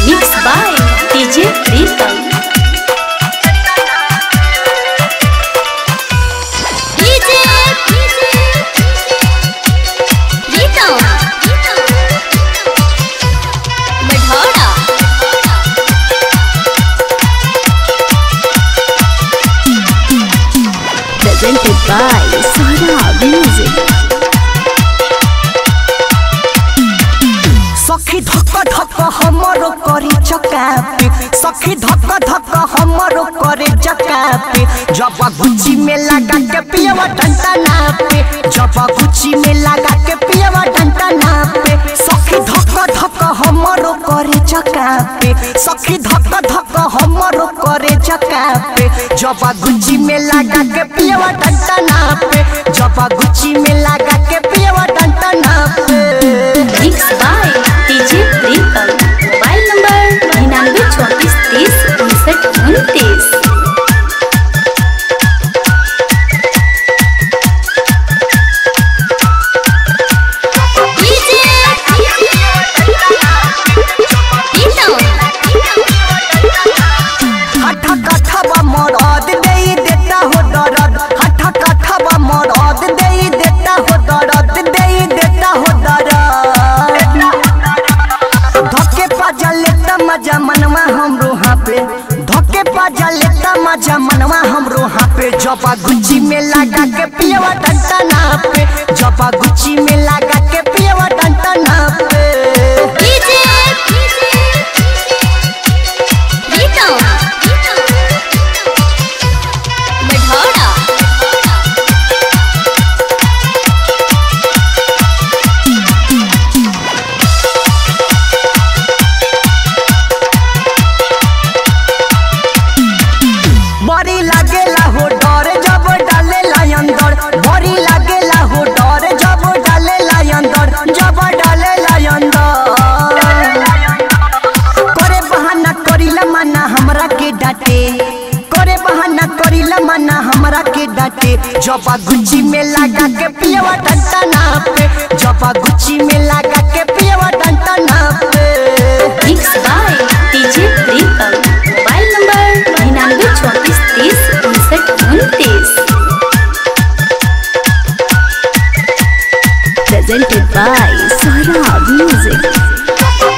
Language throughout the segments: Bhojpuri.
Mixed by DJ Pritam. DJ Pritam. Madhora. Presented by Sara Music. सखी धक्का धक्का हमरो करे चकापे सखी धक्का धक्का हमरो करे चकापे जब गुच्ची में लगा के पियवा डंटा नापे जब गुच्ची में लगा के पियवा डंटा नापे सखी धक्का धक्का हमरो करे चकापे सखी धक्का धक्का हमरो करे चकापे जब गुच्ची में लगा के पियवा डंटा नापे जब गुच्ची में लगा के पियवा डंटा नापे Mixed by DJ Pritam. Mobile number निन्यानवे चौंतीस तीस उनसठ उनतीस हठा कठवा मरद देई देता हो दरद हठा कठवा मरद देई देता हो दरद देई देता हो दरद धक्के पाजा लेता मजा मनवा हमरो हाँ पे धक्के पाजा लेता मजा मनवा हमरो हाँ पे जबा गुच्ची में लगा के पियवा डंटा ना पे जबा गुच्ची में लगा के पियवा डंटा ना पे बड़ी लागेला हो डर जब डालेला अंदर बड़ी लागेला हो डर जब डालेला अंदर जब डालेला अंदर करे बहाना करिला मना हमरा के डांटे करे बहाना करिला मना हमरा के डांटे जब गुच्ची में लगा के पियवा डंटा ना पे जब गुच्ची में लगा के पियवा डंटा ना पे Mixed by DJ Pritam. Mobile number निन्यानवे चौंतीस तीस उनसठ उनतीस Presented by Sara Music.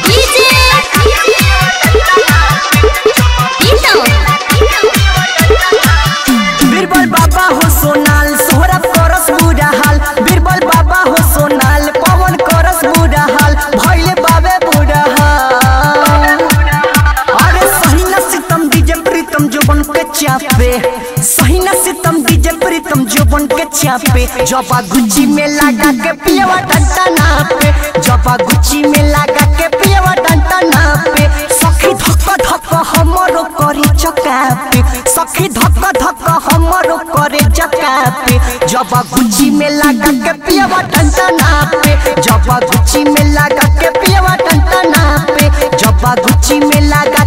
Birbal बाबा हो सोनाल सोहरा करस बुरा हाल बीरबल बाबा हो सोनाल पवन करस बुरा हाल भैले बाबे बुरा हाल अरे सही न सितम डीजे प्रीतम जोबन के चापे सही न सितम डीजे प्रीतम जोबन के चापे जबा गुच्ची में लगा के पियवा डंटा ना पे जबा गुच्ची में लगा के पियवा डंटा ना पे सखी धक्का धक्का हमरो करे चकापे सखी धक्का धक्का हमरो करे चकापे जबा गुच्ची में लगा के पियवा डंटा ना पे जबा गुच्ची में लगा के पियवा डंटा ना पे जबा गुच्ची में लगा